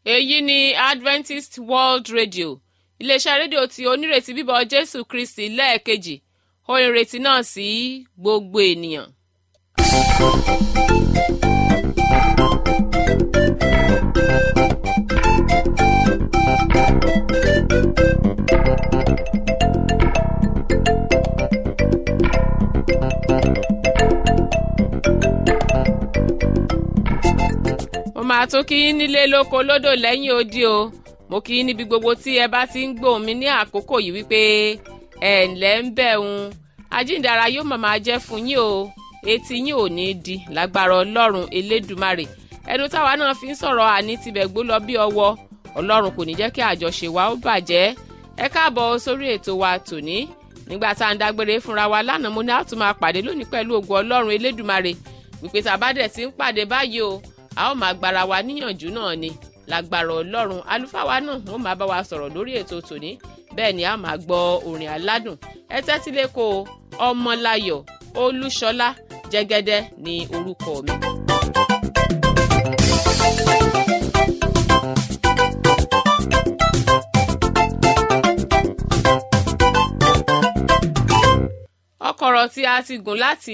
èyí ni adventist world radio iléeṣẹ́ rédíò tí onírètí bíbọ̀ jésù kristi lẹ́ẹ̀kejì ó ìrètí náà sí gbogbo ènìyàn. mo máa tún kí yín nílé lóko lódò lẹ́yìn odi o mo kí yín níbi gbogbo tí ẹ bá ti ń gbóhùn mi ní àkókò yìí wípé ẹ ǹlẹ́ ń bẹ̀ ń ajíǹdara yóò máa máa jẹ́ fún yín o etí yín ò ní di lágbára ọlọ́run elédùmarè ẹnu táwa náà fi ń sọ̀rọ̀ àní tibẹ̀ gbó lọ bí ọwọ́ ọlọ́run kò ní jẹ́ kí àjọṣe wa ó bàjẹ́ ẹ káàbọ̀ sórí ètò wa tòní nígbà tá à ń dágbére fúnra wa lánàá mo ní a tún máa pàdé lónìí pẹ̀lú ògo ọlọ́run elédùmarè wípé tàbádẹ̀ ti ń pàdé báyìí o a ó máa gbára wa níyànjú náà ni lágbára ọlọ́run àlùfáà wa náà ó máa bá wa sọ̀rọ̀ lórí ètò tòní bẹ́ẹ̀ ni a máa gbọ́ orin aládùn ẹ tẹ́tí lẹ́kọ̀ọ́ ọmọláyọ̀ olúṣọlá jẹ́gẹ́dẹ́ ní orúkọ mi. ọkọ̀rọ̀ tí a ti gùn láti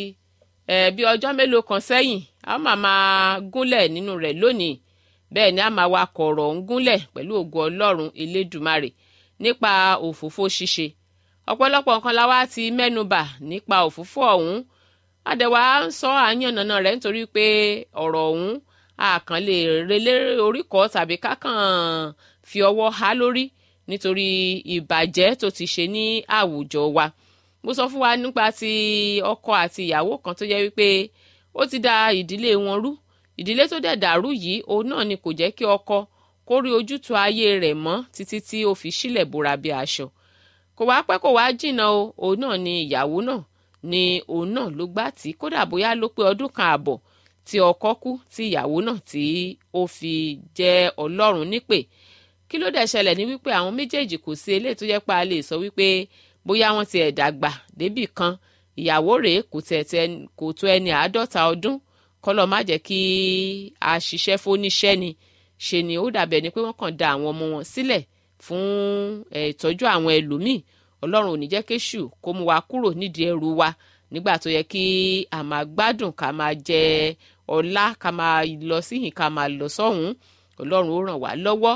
bí ọjọ́ mélòó kan sẹ́yìn a máa máa gúnlẹ̀ nínú rẹ̀ lónìí bẹ́ẹ̀ ni a máa wa kọ̀rọ̀ ń gúnlẹ̀ pẹ̀lú ògo ọlọ́run elédùmarè nípa òfófó ṣíṣe ọ̀pọ̀lọpọ̀ nǹkan la wá ti mẹ́nubà nípa òfófó ọ̀hún adẹ̀wà ń sọ àyànnàna rẹ̀ nítorí pé ọ̀rọ̀ ọ̀hún àkàn lè relé oríkọ̀ tàbí kákàn fi ọwọ́ há lórí nítorí ìbàjẹ́ tó ti ṣe ní àwùjọ wa mo sọ fún wa nípa ti ọkọ àti ìyàwó kan tó jẹ́ wípé ó ti da ìdílé wọn rú ìdílé tó dẹ̀ dàrú yìí òun náà ni kò jẹ́ kí ọkọ kó rí ojútùú ayé rẹ̀ mọ́ títí tí ó fi sílẹ̀ bora bí aṣọ kò wá pẹ́ kò wá jìnnà o òun náà ni ìyàwó náà ni òun náà ló gbà tí kódà bóyá ló pé ọdún kan àbọ̀ tí ọkọ kú tí ìyàwó náà tí ó fi jẹ́ ọlọ́run nípè kí ló dẹ̀ ṣẹlẹ̀ ní wípé àwọn méjèèjì kò sí eléyìí tó jẹ́ pé a lè sọ wípé bóyá wọ́n ti ẹ̀ dàgbà débì kan ìyàwó rèé kò tẹ̀ kò tó ẹni àádọ́ta ọdún kọ́lọ́ má jẹ́ kí a ṣiṣẹ́ fóníṣẹ́ ni ṣe ni ó dàbẹ̀ ni pé wọ́n kàn da àwọn ọmọ wọn sílẹ̀ fún ìtọ́jú àwọn ẹlòmíì ọlọ́run ò ní jẹ́ kéṣù kó mú wa kúrò nídìí ẹrù wa nígbà tó yẹ kí a máa gbádùn ká máa jẹ ọlá ká máa lọ síhìn ká máa lọ sọ́hùn ọlọ́run ó ràn wá lọ́wọ́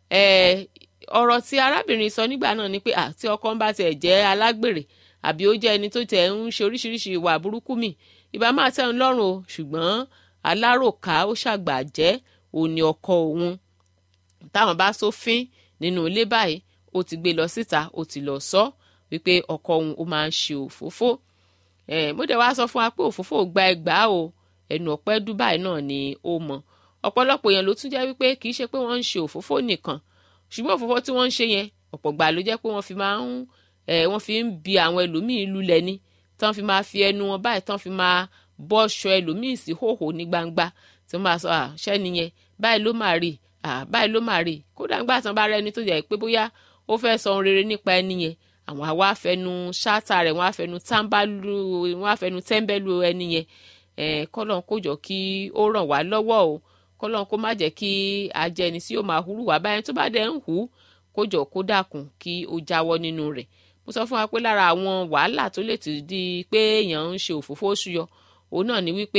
ọ̀rọ̀ tí arábìnrin sọ nígbà náà ni pé àti ọkọ ń bá tiẹ̀ jẹ́ alágbèrè àbí ó jẹ́ ẹni tó tẹ̀ ń ṣe oríṣiríṣi ìwà burúkú mi ìbá máa tẹ́ ń lọ́rùn o ṣùgbọ́n aláròká ó ṣàgbà jẹ́ òní ọkọ òun táwọn bá sófin nínú ilé báyìí ó ti gbé lọ síta ó ti lọ sọ wípé ọkọ òun ó máa ń ṣe òfófó mo dẹ̀ wá sọ fún wa pé òfófó gba ẹgbàá o ẹnu ọ̀pẹ́ dubai náà ni ó mọ ọ̀pọ̀lọpọ̀ èèyàn ló tún jẹ́ wípé kì í ṣe pé wọ́n ń ṣe òfófó nìkan ṣùgbọ́n òfófó tí wọ́n ń ṣe yẹn ọ̀pọ̀ gbà ló jẹ́ pé wọ́n fi máa ń wọ́n fi ń bi àwọn ẹlòmíín lulẹ̀ ni tán fi máa fi ẹnu wọn báyìí tán fi máa bọ́ṣọ ẹlòmíín sí hòhò ní gbangba tí wọ́n máa sọ àṣẹ nìyẹn báyìí ló máa rí báyìí ló máa rí kódà ńgbà tán bá rẹ ẹni tó jẹ́ pé bóyá ó fẹ́ sọ ohun rere nípa ẹni yẹn àwọn àwa afẹnu ṣáàtà rẹ̀ wọ́n afẹnu tẹ́ḿbẹ́lú wọ́n afẹnu tẹ́ḿbẹ́lú ẹni yẹn kọ́lọ́n kó jọ kí ó ràn wá lọ́wọ́ o kọ́lọ́n kó má jẹ́ kí ajẹni tí yóò máa hurú wá báyẹn tó bá dẹ̀ ń hù kó jọ kó dàkún kí ó jáwọ́ nínú rẹ̀ mo sọ fún wa pé lára àwọn wàhálà tó lè ti di pé èèyàn ń ṣe òfófó ṣúyọ òun náà ni wípé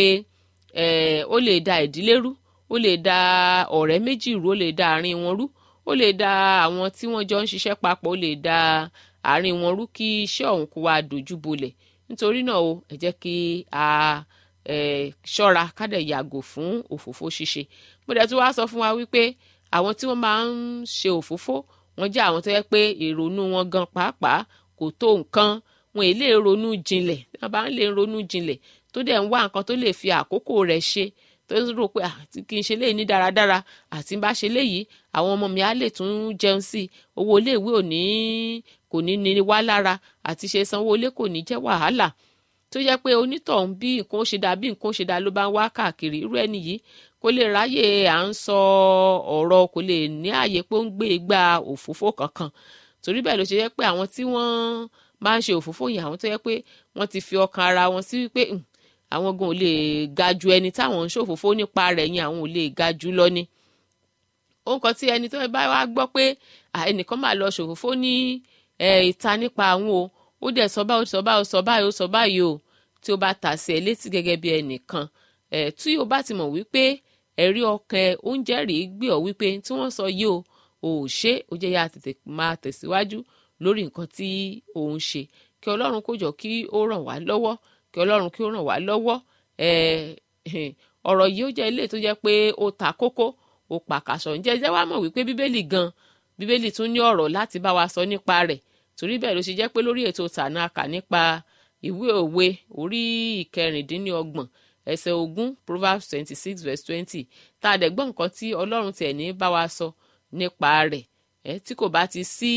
ó lè da ìdílé rú ó lè da ọ̀rẹ́ méjì rú ó lè da àárín wọn rú ó lè da àwọn tí wọ́n jọ ń ṣiṣẹ́ papọ̀ ó lè da àárín wọn rú kí iṣẹ́ ọ̀hún kó wá dojú bolẹ̀ nítorí náà o ẹ jẹ́ kí a ṣọ́ra kádẹ̀ yàgò fún òfófó ṣíṣe mo dẹ̀ tún wá sọ fún wa wípé àwọn tí wọ́n máa ń ṣe òfófó wọ́n jẹ́ àwọn tó yẹ pé ìrònú wọn gan pàápàá kò tó nǹkan wọn èlé ronú jinlẹ̀ wọ́n bá ń lè ronú jinlẹ̀ tó dẹ̀ ń wá nǹkan tó lè fi àkókò rẹ̀ ṣe tó rò pé àti kí n ṣe léyìí ní dáradára àti bá ṣe léyìí àwọn ọmọ mi á lè tún jẹun sí i owó iléèwé ò ní kò ní ní wá lára àti ṣe sanwó ilé kò ní jẹ́ wàhálà tó jẹ́ pé onítọ̀hún bí nǹkan ó ṣe dá bí nǹkan ó ṣe dá ló bá ń wá káàkiri irú ẹni yìí kó lè ráyè à ń sọ ọ̀rọ̀ kò lè ní àyè pé ó ń gbé igba òfófó kankan torí bẹ́ẹ̀ ló ṣe jẹ́ pé àwọn tí wọ́n máa ń ṣe òfófó yìí àwọn tó yẹ pé wọ́n ti fi ọkàn ara wọn sí wípé àwọn gan ò lè ga ju ẹni táwọn ń ṣòfófó nípa rẹ̀ yẹn àwọn ò lè ga jù lọ ni ohun kan tí ẹni tó bá wá gbọ́ pé ẹnìkan máa lọ ṣòfófó ní ìta nípa àwọn o ó dẹ̀ sọ báyìí ó sọ báyìí ó sọ báyìí ó sọ báyìí o tí ó bá tà sí ẹ létí gẹ́gẹ́ bí ẹnìkan tí o bá ti mọ̀ wípé ẹ̀rí ọkàn ẹ oúnjẹ rèé gbé ọ wípé tí wọ́n sọ yìí o ò ṣe ó jẹ́ yá tètè máa tẹ̀síwájú lórí nǹkan tí òun ṣe kí ọlọ́run kó jọ kí ó ràn wá lọ́wọ́ kí ọlọ́run kí ó ràn wá lọ́wọ́ ọ̀rọ̀ yìí ó jẹ́ ilé tó jẹ́ pé ó ta kókó ó pàkàṣọ ǹjẹ́ ẹ jẹ́ wá mọ̀ wípé bíbélì gan bíbélì tún ní ọ̀rọ̀ láti bá wa sọ nípa rẹ̀ torí bẹ́ẹ̀ ló ṣe jẹ́ pé lórí ètò tànà kà nípa ìwé òwe orí ìkẹrìndínlọ́gbọ̀n ẹsẹ̀ ogún proverbs twenty six verse twenty tá a dẹ̀ gbọ́ nǹkan tí ọlọ́run tiẹ̀ ní bá wa sọ nípa rẹ̀ ẹ tí kò bá ti sí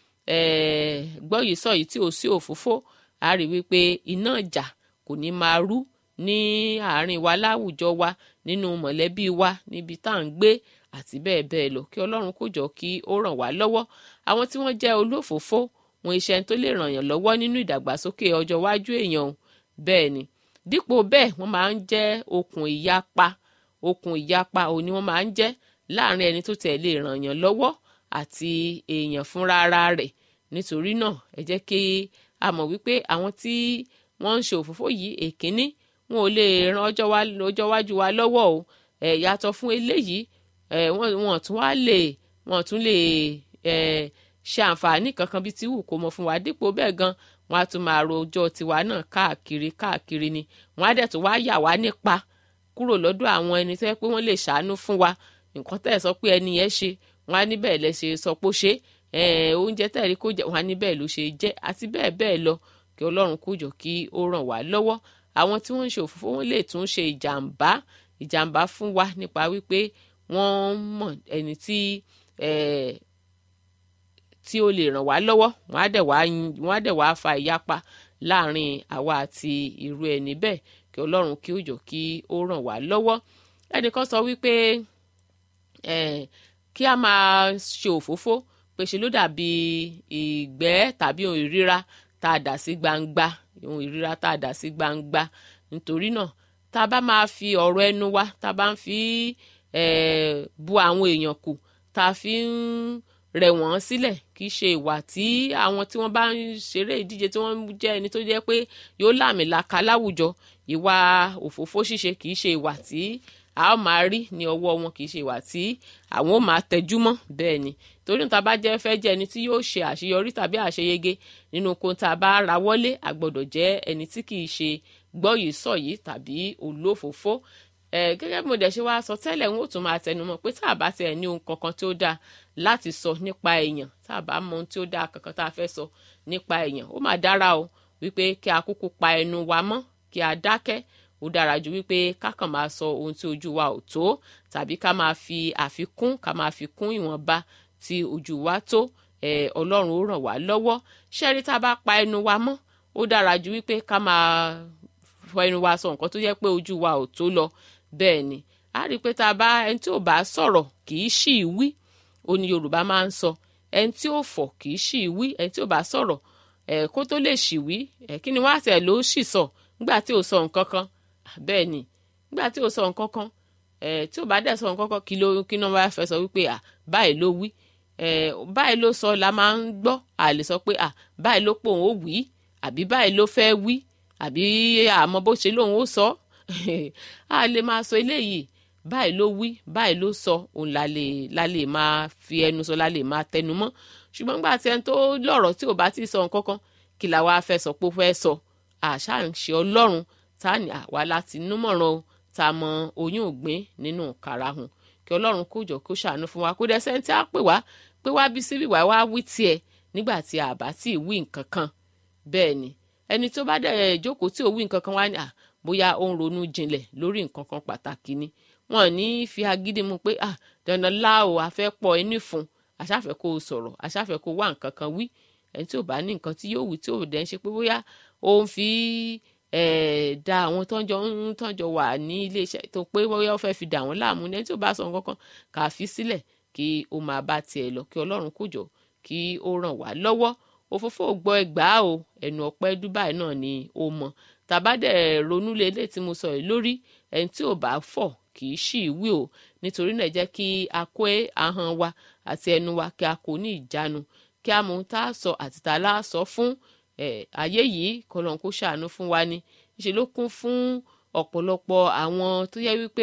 gbọ́ yìí sọ yìí tí ò sí òfófó a rí wípé iná ìjà kò ní máa rú ní àárín wa láwùjọ wa nínú mọ̀lẹ́bí wa níbi tá à ń gbé àti bẹ́ẹ̀ bẹ́ẹ̀ lọ kí ọlọ́run kó jọ kí ó ràn wá lọ́wọ́ àwọn tí wọ́n jẹ́ olófòófó wọn iṣẹ́ tó lè ràn yàn lọ́wọ́ nínú ìdàgbàsókè ọjọ́ iwájú èèyàn bẹ́ẹ̀ ni dípò bẹ́ẹ̀ wọ́n máa ń jẹ́ okùn ìyapa okùn ìyapa òun ni wọ́n máa ń jẹ́ láàrin ẹni tó tẹ̀ lè ràn yàn lọ́wọ́ àti èèyàn fúnra ara rẹ̀ nítorí náà ẹ jẹ́ kí a mọ̀ wípé àwọn tí wọ́n ń ṣe òfófó yìí èkíní wọn ò lè ran ọjọ́ iwájú wa lọ́wọ́ o ẹ̀ yàtọ̀ fún eléyìí ẹ̀ wọ́n tún wá lè wọ́n tún lè ẹ̀ ṣe àǹfààní kankan bíi ti wù kó mọ fún wa dípò bẹ́ẹ̀ gan wọ́n á tún máa ro ọjọ́ tiwa náà káàkiri káàkiri ni wọ́n á dẹ̀ tún wá yà wá nípa kúrò lọ́dọ̀ àwọn ẹni tó yẹ pé wọ́n lè ṣàánú fún wa nǹkan tẹ́ ẹ̀ sọ pé ẹni yẹn ṣe wọ́n á ní bẹ́ẹ̀ lẹ ṣe sọ pé ó ṣe oúnjẹ tẹ́ ẹ̀ rí kó jẹ wọ́n á ní bẹ́ẹ̀ ló ṣe jẹ́ àti bẹ́ẹ̀ bẹ́ẹ̀ lọ kí ọlọ́run kó jọ kí ó ràn wá lọ́wọ́ àwọn tí wọ́n ń ṣe òfófó wọn lè tún ṣe ìjàmbá ìjàmbá fún wa nípa wípé wọ́n mọ̀ ẹni tí tí ó lè ràn wá lọ́wọ́ wọ́n á dẹ̀ wá wọ́n á dẹ̀ wá fa ìyapa láàrin àwa àti irú ẹni bẹ́ẹ̀ kí ọlọ́run kí ó jọ kí ó ràn wá lọ́wọ́ ẹnìkan sọ wípé kí a máa ṣe òfófó pé ṣe ló dàbí ìgbẹ́ tàbí ohun ìríra tá a dà sí gbangba ohun ìríra tá a dà sí gbangba nítorí náà tá a bá máa fi ọ̀rọ̀ ẹnu wa tá a bá ń fi bu àwọn èèyàn kù tá a fi ń rẹ̀ wọ́n sílẹ̀ kì í ṣe ìwà tí àwọn tí wọ́n bá ń ṣeré ìdíje tí wọ́n jẹ́ ẹni tó jẹ́ pé yóò làmìlaka láwùjọ ìwà òfófó ṣíṣe kì í ṣe ìwà tí a ó máa rí ní ọwọ́ wọn kì í ṣe ìwà tí àwọn ó máa tẹjú mọ́ bẹ́ẹ̀ ni torí níta bá jẹ́ fẹ́ jẹ́ ẹni tí yóò ṣe àṣeyọrí tàbí àṣeyege nínú ohun tá a bá ra wọlé a gbọ́dọ̀ jẹ́ ẹni tí kì í ṣe gbọ́ yìí sọ yìí tàbí olófòófó ẹ gẹ́gẹ́ bí mo dẹ̀ ṣe wá sọ tẹ́lẹ̀ ń ó tún máa tẹnumọ́ pé tá a bá tiẹ̀ ní ohun kankan tí ó dáa láti sọ nípa èèyàn tá a bá mọ ohun tí ó dáa kankan tá a fẹ́ sọ nípa èèyàn ó máa dára o wípé kí a kúkú pa ẹnu wa mọ́ kí a dákẹ́ ó dára ju wípé ká kàn máa sọ ohun tí ojú wa ò tó tàbí ká máa fi àfikún ká máa fi kún ìwọ̀nba tí ojú wa tó ẹ ọlọ́run ó ràn wá lọ́wọ́ ṣẹ́rí tá a bá pa ẹnu wa mọ́ ó dára ju wípé ká máa fọ ẹnu wa sọ nǹkan tó yẹ pé ojú wa ò tó lọ bẹ́ẹ̀ ni a rí i pé tá a bá ẹni tí ò bá sọ̀rọ̀ kì í ṣì í wí ó ní yorùbá máa ń sọ ẹni tí ò fọ̀ kì í ṣì í wí ẹni tí ò bá sọ̀rọ̀ ẹ̀ kó tó lè ṣì wí ẹ̀ kí ni wọ́n àti ẹ̀ ló ṣì sọ nígbà tí ò sọ nǹkan kan bẹ́ẹ̀ ni nígbà tí ò sọ nǹkan kan ẹ̀ tí ò bá dẹ̀ sọ nǹkan kan kí ló kí náà wá fẹ́ sọ wípé à báyìí ló wí ẹ̀ báyìí ló sọ la máa ń gbọ́ à lè sọ pé à báyìí ló pòun ó wí àbí báyìí ló fẹ́ wí àbí àmọ́ bó ṣe lóun ó sọ a lè máa sọ eléyìí báyìí ló wí báyìí ló sọ òun la lè la lè máa fi ẹnu sọ la lè máa tẹnu mọ́ ṣùgbọ́n nígbà tí ẹni tó lọ́rọ̀ tí ò bá ti sọ nǹkan kan kí la wá fẹ́ sọ pé ó fẹ́ sọ àṣà ń ṣe ọlọ́run tá ní àwa láti númọ̀ràn o tá a mọ oyún ògbín nínú karahun kí ọlọ́run kó jọ kó ṣàánú fún wa kó dẹ sẹ́ńtì á pè wá pé wá bí síbí wá wá wí tiẹ̀ nígbà tí a bá tí ì wí nǹkan kan bẹ́ẹ̀ ni ẹni tó bá dẹ̀ jókòó tí ò wí nǹkan kan wá ní à bóyá ó ń ronú jinlẹ̀ lórí nǹkan kan pàtàkì ni wọn ní fi agídí mu pé ah dandan láò àfẹ́ pọ̀ ẹni fún aṣáfẹ́ kó o sọ̀rọ̀ aṣáfẹ́ kó o wá nǹkan kan wí ẹni tí ò bá ní nǹkan tí yóò wí tí ò dẹ̀ ń ṣe pé bóyá ó ń fi da àwọn tọ́jọ́ ń tọ́jọ́ wà ní iléeṣẹ́ tó pé bóyá ó fẹ́ fi dà wọ́n láàmú ẹni tí ò bá sọ nǹkan kan kà á fi sílẹ̀ kí ó máa bá tiẹ̀ lọ kí ọlọ́run kó jọ kí ó ràn wá lọ́wọ́ òfófó gbọ́ ẹgbàá o ẹnu ọpẹ́ dubai náà ni ó mọ tàbá dẹ̀ ronú lélẹ̀ tí mo sọ yìí lórí ẹni tí ò bá fọ̀ kì í ṣì wí o nítorí náà jẹ́ kí a kó ahọ́n wa àti ẹnu wa kí a kó ní ìjánu kí a mọ ohun tá a sọ àti tá a lá sọ fún ayé yìí kọlọ́n kó ṣàánú fún wa ni ṣe ló kún fún ọ̀pọ̀lọpọ̀ àwọn tó yẹ wípé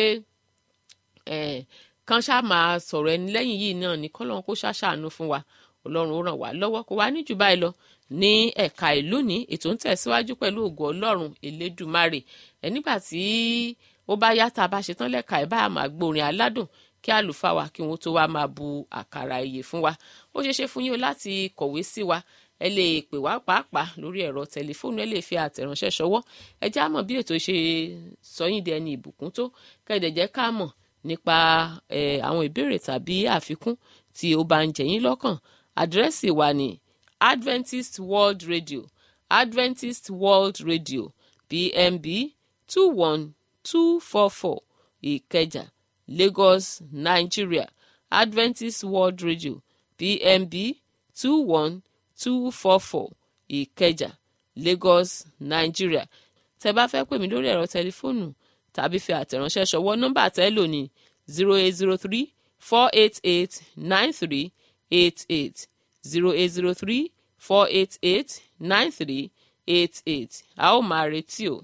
kan ṣáà máa sọ̀rọ̀ ẹni lẹ́yìn yìí náà ní kọlọ́n kó ṣàṣàánú fún wa ọlọ́run ó ràn wá lọ́wọ́ kó wá ní jù báyìí lọ ní ẹ̀ka ìlú ní ètò ń tẹ̀síwájú pẹ̀lú ògo ọlọ́run elédùmarè ẹ̀ nígbà tí ó bá yá tá a bá ṣetán lẹ́ka ẹ̀ bá a máa gbórin aládùn kí àlùfáà wa kí wọ́n tó wá máa bu àkàrà ìyè fún wa ó ṣeé ṣe fún yín o láti kọ̀wé sí wa ẹ lè pè wá pàápàá lórí ẹ̀rọ tẹlifóònù ẹ lè fi àtẹ̀ránṣẹ́ ṣọwọ́ ẹ já mọ̀ bí ètò ṣe sọyìn di ẹni ìbùkún tó kẹ́ẹ̀dẹ̀ jẹ́ ká mọ̀ nípa àwọn ìbéèrè tàbí àfikún tí ó bá ń jẹ yín lọ́kàn àdírẹ́sì wa ní Adventist World Radio Adventist World Radio PMB two one two four four Ìkẹjà Lagos Nigeria Adventist World Radio PMB two one two four four Ìkẹjà Lagos Nigeria tẹ́ bá fẹ́ pè mí lórí ẹ̀rọ tẹlifóònù tàbí fi àtẹ̀ránṣẹ́ ṣọwọ́ nọ́mbà tẹ́ lò ní zero eight zero three four eight eight nine three eight eight zero eight zero three four eight eight nine three eight eight a ó máa retí o.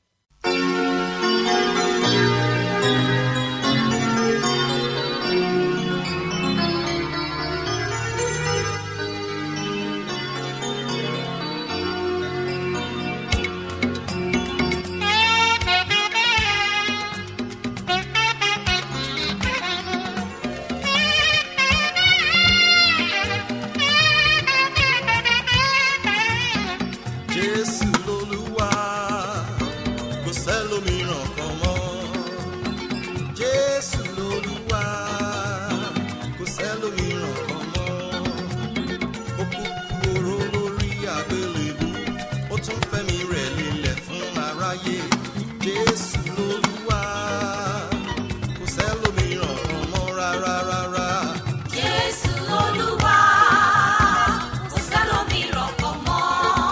Jésù lolúwa kò sẹ́lòmíràn kan mọ́. Jésù lolúwa kò sẹ́lòmíràn kan mọ́. Ó kúkú oró lórí àgbélébú, ó tún fẹ́mi rẹ̀ lélẹ̀ fún aráyé. Jésù lolúwa kò sẹ́lòmíràn kan mọ́ rárá rárá. Jésù Olúwa, kò sẹ́lòmíràn kan mọ́.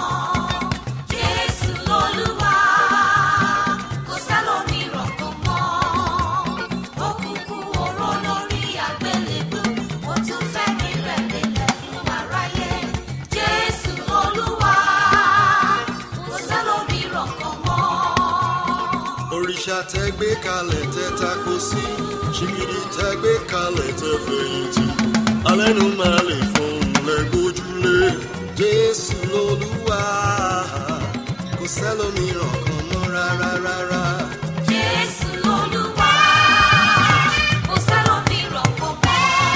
Jésù Olúwa, kò sẹ́lòmíràn kan mọ́. Ó kúkú oró lórí àgbélébú, ó tún fẹ́mi rẹ̀ lélẹ̀ fún aráyé. Jésù Olúwa, kò sẹ́lòmíràn kan mọ́. òrìṣà tẹ gbé kalẹ̀ tẹ tako sí ṣìgìdì tẹ gbé kalẹ̀ tẹ fẹ̀yìntì alẹ́nu máa lè fọhùn lẹ́gbójúlé jésù lolúwa kò sẹ́lòmíràn kan mọ́ rárá rárá. Jésù Olúwa, kò sẹ́lòmíràn kan mọ́.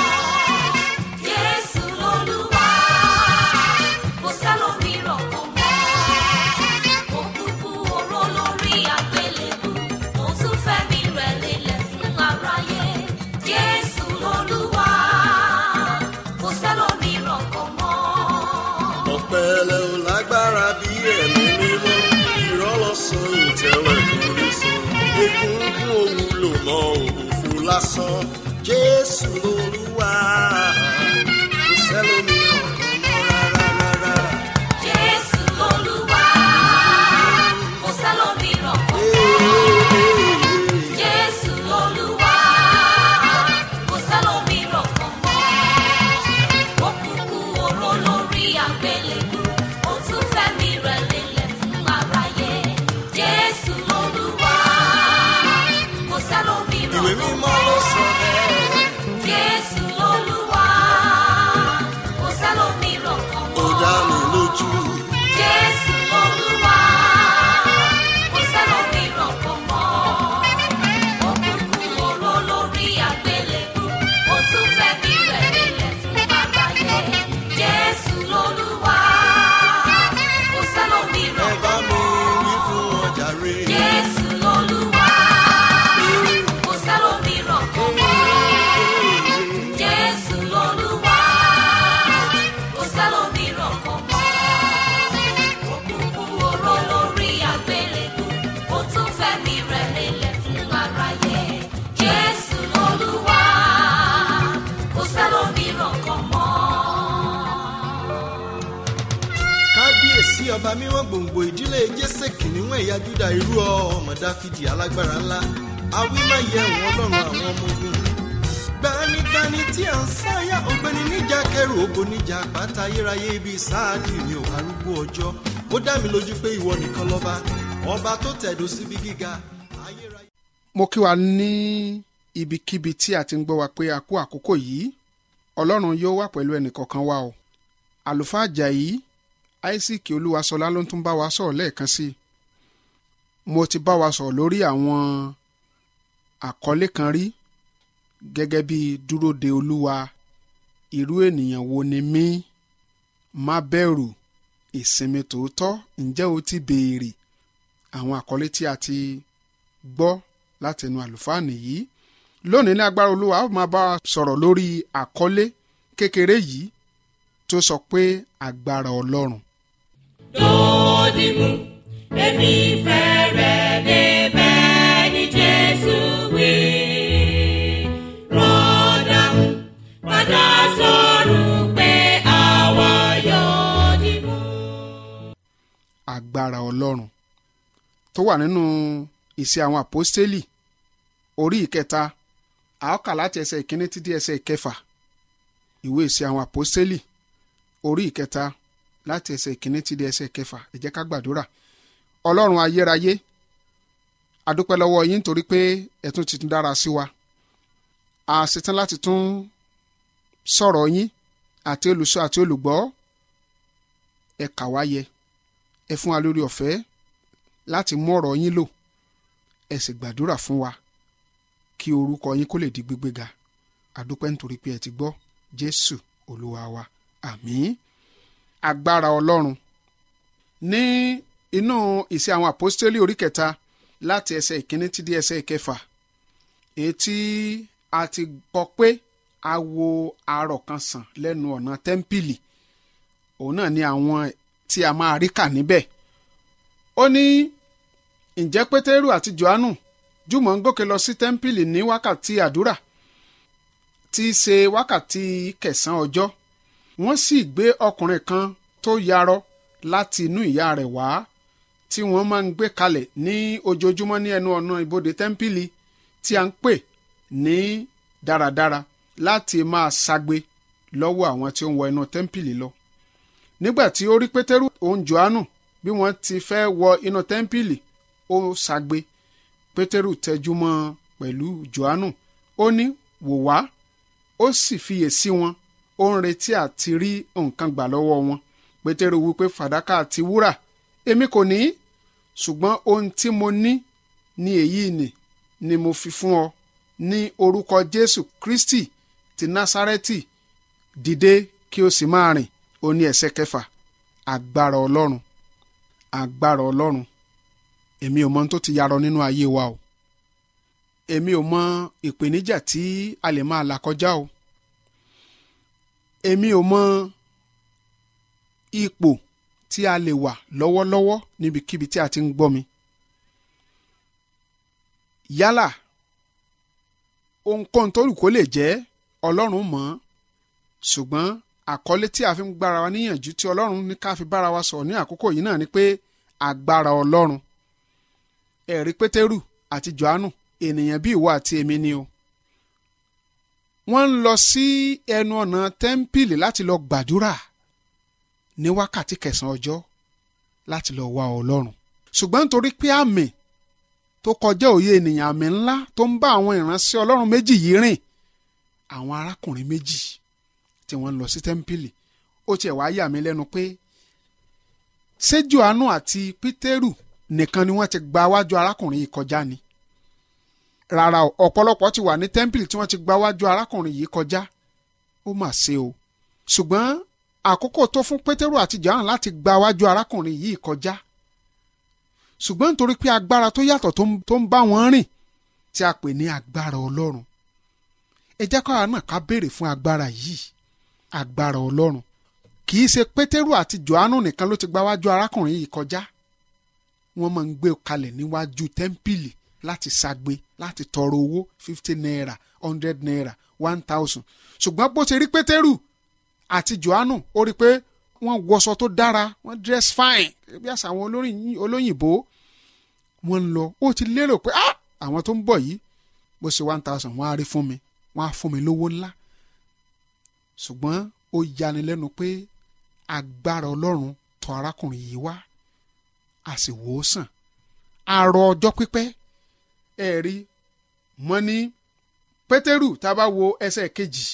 Jésù Olúwa, kò sẹ́lòmíràn kan mọ́. Ó kúkú oró lórí àgbélébú, ó tún fẹ́mi rẹ̀ lélẹ̀ fún aráyé. Jésù Olúwa, kò sẹ́lòmíràn kan mọ́. ọ̀pẹ̀lẹ̀ ò lágbára bí ẹ̀mí mímọ́ ìrọ́lọ́sàn ìtẹ̀wẹ̀ kò lè sọ egungun òwúlò mọ́ òfò lásán jésù lolúwa kò sẹ́lòmíràn kan mọ́ rárá rárá. Jésù Olúwa, kò sẹ́lòmíràn kan mọ́. Jésù Olúwa, kò sẹ́lòmíràn kan mọ́. Ó kúkú oró lórí àgbélébú, ó tún fẹ́mi rẹ̀ lélẹ̀ fún aráyé. Jésù Olúwa, kò sẹ́lòmíràn ìwé kan mímọ́ mọ́. ló sọ bẹ́ẹ̀. Jésù Olúwa, kò sẹ́lòmíràn kan ó mọ́. dá mi lójú. Jésù Olúwa, kò sẹ́lòmíràn kan mọ́. Ó kúkú oró lórí àgbélébú, ó tún fẹ́mi rẹ̀ lélẹ̀ fún aráyé. Jésù Olúwa, kò ẹ sẹ́lòmíràn bá kan mi mọ́. wí fún ọjà rè. Jésù Olúwa, kò sẹ́lòmíràn kan mọ́. Jésù Olúwa, kò sẹ́lòmíràn kan mọ́. Ó kúkú oró lórí àgbélébú, ó tún fẹ́mi rẹ̀ lélẹ̀ fún aráyé. Jésù Olúwa, kò sẹ́lòmíràn kan mọ́. kábíyèsí ọba mímọ́ gbòǹgbò ìdílé jésè kìnìún ẹ̀yà júdà irú ọmọ dáfídì alágbára ńlá àwí máa yẹ wọn lọ́rùn àwọn ọmọ ogun gbanigbani tí à ń sáyà ọ̀gbẹ́ni níjà kẹrù ògo níjà pátá ayérayé ibi sáàdì mi ò arúgbó ọjọ́ ó dá mi lójú pé ìwọ nìkan lọ́ba ọba tó tẹ̀dó síbi gíga ayérayé. mo kí wa ní ibikíbi tí a ti ń gbọ́ wa pé a kú àkókò yìí ọlọ́run yóò wà pẹ̀lú ẹnìkọ̀ọ̀kan wa o àlùfáà Àjàyí isaac olúwaṣọlá ló ń tún bá wa sọ̀rọ̀ lẹ́ẹ̀kan sí i mo ti bá wa sọ̀rọ̀ lórí àwọn àkọlé kan rí gẹ́gẹ́ bí dúró de olúwa irú ènìyàn wo ni mí má bẹ̀rù ìsinmi tòótọ́ ǹjẹ́ o ti béèrè àwọn àkọlé tí a ti gbọ́ látẹnu àlùfáà nìyí lónìí ní agbára olúwa ó máa bá wa sọ̀rọ̀ lórí àkọlé kékeré yìí tó sọ pé agbára ọlọ́run Dòdìmú, èmi fẹ́ rẹ̀ débẹ̀ ní Jésù wí. Rọ́dàmú, padà sọ̀rọ̀ pé àwa yóò dìmú. agbára ọlọ́run tó wà nínú ìṣe àwọn àpọ́stélì orí ìkẹta a ó kà láti ẹsẹ̀ ìkíní títí ẹsẹ̀ ìkẹfà ìwé ìṣe àwọn àpọ́stélì orí ìkẹta láti ẹsẹ̀ ìkíní títí ẹsẹ̀ ìkẹfà ẹ jẹ́ ká gbàdúrà ọlọ́run ayérayé adúpẹ́ lọ́wọ́ yín nítorí pé ẹ tún ti tún dára sí wa a ṣetán láti tún sọ̀rọ̀ yín àti olùsọ àti olùgbọ́ ẹ kà wá yẹ ẹ fún wa lórí ọ̀fẹ́ láti mú ọ̀rọ̀ yín lò ẹ sì gbàdúrà fún wa kí orúkọ yín kó lè di gbígbéga àdúpẹ́ nítorí pé ẹ ti gbọ́ jésù olúwa wa àmín agbára ọlọ́run ní inú ìṣe àwọn àpọ́stélì orí kẹta láti ẹsẹ̀ ìkíní tí dé ẹsẹ̀ ìkẹfà èyí tí a ti kọ pé a wo arọ̀ kan sàn lẹ́nu ọ̀nà tẹ́ḿpìlì òun náà ni àwọn tí a máa rí kà níbẹ̀ ó ní ǹjẹ́ pétérù àti johannu jùmọ̀ ń gòkè lọ sí tẹ́ḿpìlì ní wákàtí àdúrà tí í ṣe wákàtí kẹsàn-án ọjọ́ wọ́n sì gbé ọkùnrin kan tó yarọ láti inú ìyá rẹ̀ wá tí wọ́n máa ń gbé kalẹ̀ ní ojoojúmọ́ ní ẹnu ọ̀nà ibodè tẹ́ḿpìlì tí a ń pè ní dáradára láti máa ṣagbe lọ́wọ́ àwọn tí ó ń wọ inú tẹ́ḿpìlì lọ nígbà tí ó rí pétérù òun johannu bí wọ́n ti fẹ́ wọ inú tẹ́ḿpìlì ó ṣagbe pétérù tẹjú mọ́ pẹ̀lú johannu ó ní wò wá ó sì fiyè sí wọn ó ń retí àti rí nǹkan gbà lọ́wọ́ wọn pétérù wípé fàdákà àti wúrà èmi kò ní ṣùgbọ́n ohun tí mo ní ní èyí nì ni mo fi fún ọ ní orúkọ jésù kristi ti násárẹ́tì dìde kí o sì máa rìn ó ní ẹsẹ̀ kẹfà agbára ọlọ́run agbára ọlọ́run èmi ò mọ ohun tó ti yarọ nínú ayé wa o èmi ò mọ ìpèníjà tí a lè máa là kọjá o èmi ò mọ ipò tí a lè wà lọ́wọ́lọ́wọ́ níbikíbi tí a ti ń gbọ́ mi yálà ohunkóhun tó rù kó lè jẹ́ ọlọ́run mọ̀ ọ́n ṣùgbọ́n àkọlé tí a fi ń gbára wa níyànjú tí ọlọ́run ní ká fi bára wa sọ̀rọ̀ ní àkókò yìí náà ni pé agbára ọlọ́run ẹ̀rí pétérù àti johannu ènìyàn bí ìwọ àti èmi ni o wọ́n ń lọ sí ẹnu ọ̀nà tẹ́ḿpìlì láti lọ gbàdúrà ní wákàtí kẹsàn-án ọjọ́ láti lọ wá ọlọ́run ṣùgbọ́n nítorí pé àmì tó kọjá òye ènìyàn àmì ńlá tó ń bá àwọn ìránṣẹ́ ọlọ́run méjì yìí rìn àwọn arákùnrin méjì tí wọ́n ń lọ sí tẹ́ḿpìlì ó tiẹ̀ wá yà mí lẹ́nu pé ṣé johannu àti pétérù nìkan ni wọ́n ti gba wájú arákùnrin yìí kọjá ni rárá o ọ̀pọ̀lọpọ̀ ti wà ní tẹ́ḿpìlì tí wọ́n ti gba wájú arákùnrin yìí kọjá ó mà ṣe o ṣùgbọ́n àkókò tó fún pétérù àti johannu láti gba wájú arákùnrin yìí kọjá ṣùgbọ́n nítorí pé agbára tó yàtọ̀ tó ń bá wọn rìn tí a pè ní agbára ọlọ́run ẹ jẹ́ káwa náà ká béèrè fún agbára yìí agbára ọlọ́run kì í ṣe pétérù àti johannu nìkan ló ti gba wájú arákùnrin yìí kọjá wọ́n máa ń gbé kalẹ̀ níwájú tẹ́ḿpìlì láti ṣagbe láti tọrọ owó fifty naira hundred naira one thousand ṣùgbọ́n bó ṣe rí pétérù àti johannu ó rí i pé wọ́n wọṣọ tó dára wọ́n dress fine bí àṣà àwọn olóyìnbó wọ́n ń lọ ó ti lérò pé ah àwọn tó ń bọ̀ yìí bó ṣe one thousand wọ́n á rí fún mi wọ́n á fún mi lówó ńlá ṣùgbọ́n ó yanilẹ́nu pé agbára ọlọ́run tọ̀ arákùnrin yìí wá a sì wò ó sàn àrò ọjọ́ pípẹ́ ẹ rí mọ́ ní pétérù tá a bá wo ẹsẹ̀ kejì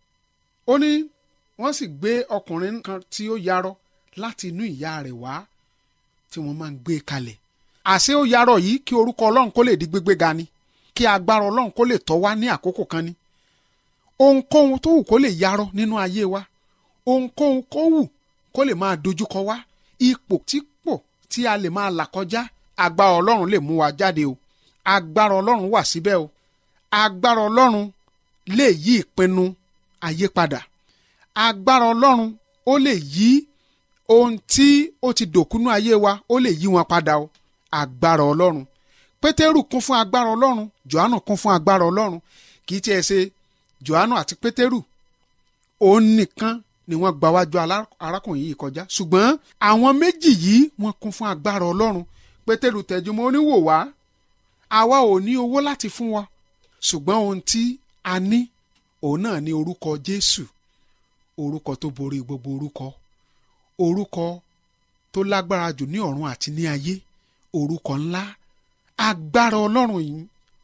ó ní wọ́n sì gbé ọkùnrin kan tí ó yarọ láti inú ìyá rẹ̀ wá tí wọ́n máa ń gbé kalẹ̀ àṣé ó yarọ yìí kí orúkọ ọlọ́run kó lè di gbégbé ga ni kí agbára ọlọ́run kó lè tọ́ wá ní àkókò kan ni ohunkóhun tó wù kó lè yarọ nínú ayé wa ohunkóhun kó wù kó lè máa dojúkọ wá ipò tí pò tí a lè máa là kọjá agbára ọlọ́run lè mú wa jáde o agbára ọlọ́run wà síbẹ̀ o agbára ọlọ́run lè yí ìpinnu ayé padà agbára ọlọ́run ó lè yí ohun tí ó ti dòkúnú ayé wa ó lè yí wọn padà o agbára ọlọ́run pétérù kún fún agbára ọlọ́run johannu kún fún agbára ọlọ́run kì í tiẹ̀ ṣe johannu àti pétérù òun nìkan ni wọ́n gba wájú alá- arákùnrin yìí kọjá ṣùgbọ́n àwọn méjì yìí wọ́n kún fún agbára ọlọ́run pétérù tẹjúmọ́ oníwò wá àwa ò ní owó láti fún wa ṣùgbọ́n ohun tí a ní òun náà ní orúkọ jésù orúkọ tó borí gbogbo orúkọ orúkọ tó lágbára jù ní ọ̀run àti ní ayé orúkọ ńlá agbára ọlọ́run yìí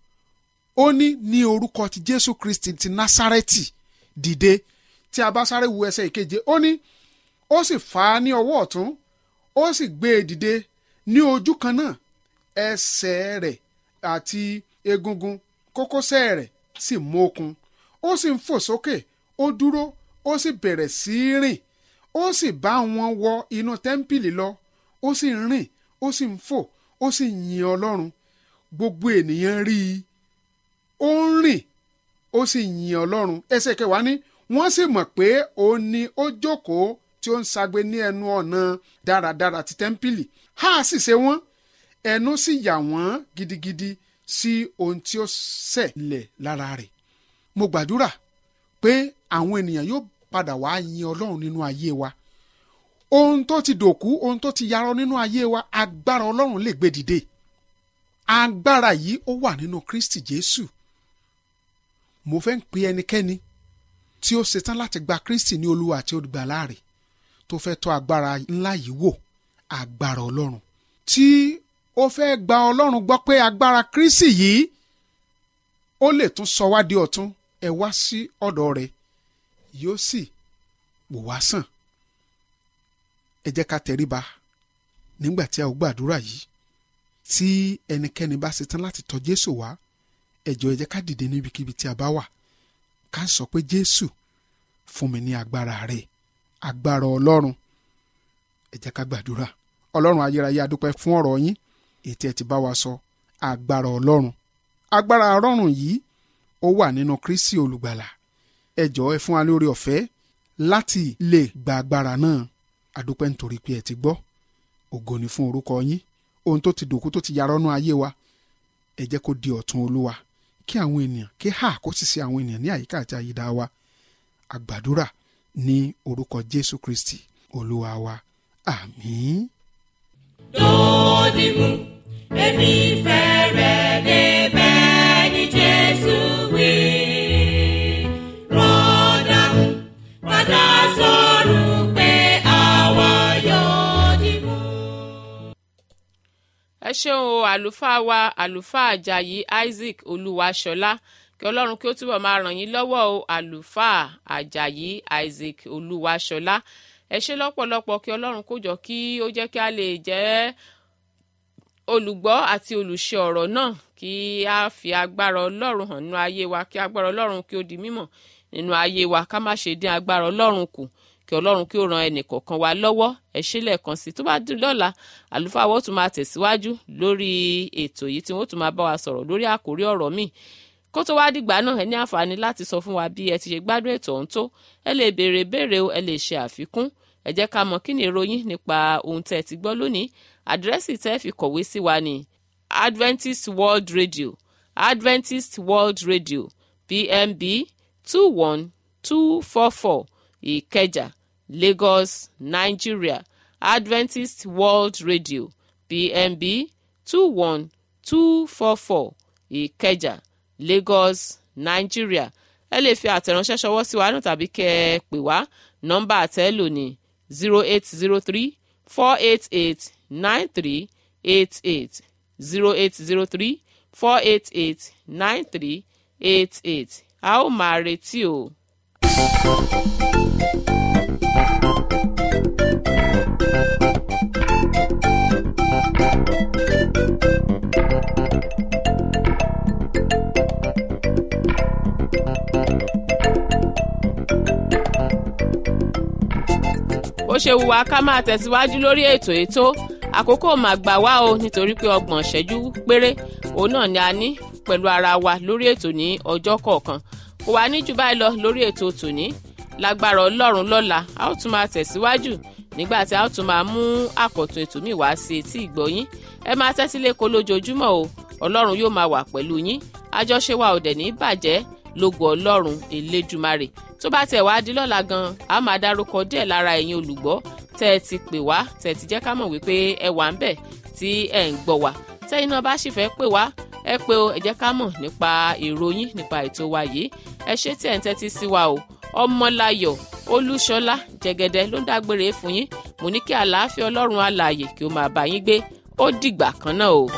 ó ní ní orúkọ ti jésù kristi ti násárẹ́tì dìde tí a bá sáré wu ẹsẹ̀ ìkeje ó ní ó sì fà á ní ọwọ́ ọ̀tún ó sì gbé e dìde ní ojú kan náà ẹsẹ̀ rẹ̀ àti egungun kókósẹ̀ rẹ̀ sì mókun ó sì ń fò sókè ó dúró ó sì bẹ̀rẹ̀ sí í rìn ó sì bá wọn wọ inú tẹ́ḿpìlì lọ ó sì ń rìn ó sì ń fò ó sì ń yin ọlọ́run gbogbo ènìyàn rí i ó ń rìn ó sì yin ọlọ́run ẹsẹ̀ kẹwàá ní wọ́n sì mọ̀ pé òun ni ó jókòó tí ó ń sagbe ní ẹnu ọ̀nà dáradára ti tẹ́ḿpìlì ha sì ṣe wọ́n ẹnu sì yà wọ́n gidigidi sí ohun tí ó ṣẹlẹ̀ lára rẹ̀ mo gbàdúrà pé àwọn ènìyàn yóò padà wá yin ọlọ́run nínú ayé wa ohun tó ti dòkú ohun tó ti yarọ nínú ayé wa agbára ọlọ́run lè gbé dìde agbára yìí ó wà nínú kristi jésù mo fẹ́ ń pe ẹnikẹ́ni tí ó ṣetán láti gba kristi ní olúwa àti olùgbàlà rẹ̀ tó fẹ́ tọ́ agbára ńlá yìí wò agbára ọlọ́run tí ó fẹ́ gba ọlọ́run gbọ́ pé agbára kristi yìí ó lè tún sọ wá di ọ̀tún ẹ wá sí ọ̀dọ̀ rẹ̀ yóò sì wò wá sàn ẹ jẹ́ ká tẹríba nígbà tí a ò gbàdúrà yìí tí ẹnikẹ́ni bá ṣetán láti tọ̀ jésù wá ẹ jọ̀ọ́ ẹ jẹ́ ká dìde níbikíbi tí a bá wà ká sọ pé jésù fún mi ní agbára rẹ agbára ọlọ́run ẹ jẹ́ ká gbàdúrà ọlọ́run ayérayé adúpẹ́ fún ọ̀rọ̀ yín ètí ẹ ti bá wa sọ agbára ọlọ́run agbára ọlọ́run yìí ó wà nínú kristi olùgbàlà ẹ jọ̀ọ́ ẹ fún wa lórí ọ̀fẹ́ láti lè gba agbára náà adúpẹ́ nítorí pé ẹ ti gbọ́ ògo ni fún orúkọ yín ohun tó ti dòkú tó ti yarọ́nú ayé wa ẹ jẹ́ kó di ọ̀tun olúwa kí àwọn ènìyàn kí hà kó sì sí àwọn ènìyàn ní àyíká àti àyídá wa àgbàdúrà ní orúkọ jésù kristi olúwa wa àmín. Dòdìmú, èmi fẹ́ rẹ̀ débẹ̀ ní Jésù wí. Rọ́dàmú, padà sọ̀rọ̀ pé àwa yóò dìmú. ẹ ṣeun o àlùfáà wa àlùfáà àjàyí isaac olúwaṣọlá kí ọlọ́run kí ó túbọ̀ máa ràn yín lọ́wọ́ o àlùfáà àjàyí isaac olúwaṣọlá ẹ ṣe lọ́pọ̀lọpọ̀ kí ọlọ́run kó jọ kí ó jẹ́ kí a lè jẹ́ olùgbọ́ àti olùṣe ọ̀rọ̀ náà kí a fi agbára ọlọ́run hàn nínú ayé wa kí agbára ọlọ́run kí ó di mímọ̀ nínú ayé wa ká má ṣe dín agbára ọlọ́run kù kí ọlọ́run kí ó ran ẹnìkọ̀ọ̀kan wa lọ́wọ́ ẹ ṣe lẹ́ẹ̀kan sí i tó bá dùn lọ́la àlùfáà wọ́n tún máa tẹ̀síwájú lórí ètò yìí tí wọ́n tún máa bá wa sọ̀rọ̀ lórí àkórí ọ̀rọ̀ míì kó tó wá dìgbà náà ẹ ní àǹfààní láti sọ fún wa bí ẹ ti ṣe gbádùn ètò ọ̀hún tó ẹ lè béèrè béèrè o ẹ lè ṣe àfikún ẹ jẹ́ ká mọ̀ kí ni ìròyìn nípa ohun tẹ́ ẹ ti gbọ́ lónìí àdírẹ́sì tẹ́ ẹ fi kọ̀wé sí wa ní adventist world radio adventist world radio pmb two one two four four ìkẹjà lagos nigeria adventist world radio pmb two one two four four ìkẹjà lagos nigeria ẹ lè fi àtẹ̀ránṣẹ́ ṣọwọ́ sí wa náà tàbí kẹ́ ẹ pè wá nọ́mbà àtẹ́lò ní zero eight zero three four eight eight nine three eight eight zero eight zero three four eight eight nine three eight eight a ó máa retí o. ó ṣe wù wá ká máa tẹ̀síwájú lórí ètò ètò àkókò máa gbà wá o nítorí pé ọgbọ̀n ìṣẹ́jú péré òun náà ni a ní pẹ̀lú ara wa lórí ètò ní ọjọ́ kọ̀ọ̀kan kò wá ní jù báyìí lọ lórí ètò tòní lágbára ọlọ́run lọ́la a ó tún máa tẹ̀síwájú nígbà tí a ó tún máa mú àkọ̀tun ètò míì wá sí etí ìgbọ́yín ẹ máa tẹ́tí lẹ́kọ̀ọ́ lójoojúmọ́ o ọlọ́run yóò máa wà pẹ̀lú yín àjọṣe wa ò dẹ̀ ní bàjẹ́ lógo ọlọ́run elédùmarè tó bá tẹ̀ wá di lọ́la gan a máa dárúkọ díẹ̀ lára ẹ̀yin olùgbọ́ tẹ́ ẹ ti pè wá tẹ́ ẹ ti jẹ́ ká mọ̀ wípé ẹ wà ń bẹ̀ tí ẹ ń gbọ́ wá tẹ́yìn náà bá sì fẹ́ pè wá ẹ pé o ẹ jẹ́ ká mọ̀ nípa ìròyìn nípa ètò wa yìí ẹ ṣé tí ẹ̀ ń tẹ́tí sí wa o ọmọláyọ̀ olúṣọlá jẹgẹdẹ ló ń dágbére fún yín mo ní kí àlàáfíà ọlọ́run alààyè kí ó máa bá yín gbé ó dìgbà kan náà o.